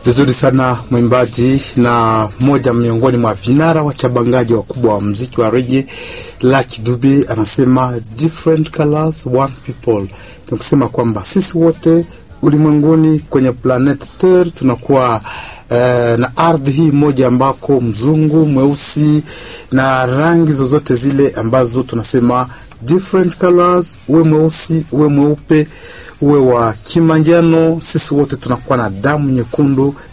Vizuri sana mwimbaji na mmoja miongoni mwa vinara wachabangaji wakubwa wa mziki wa rege Lucky Dube anasema different colors one people, ni kusema kwamba sisi wote ulimwenguni kwenye planet Terre tunakuwa eh, na ardhi hii moja ambako mzungu mweusi na rangi zozote zile ambazo tunasema different colors, uwe mweusi uwe mweupe uwe wa kimanjano, sisi wote tunakuwa na damu nyekundu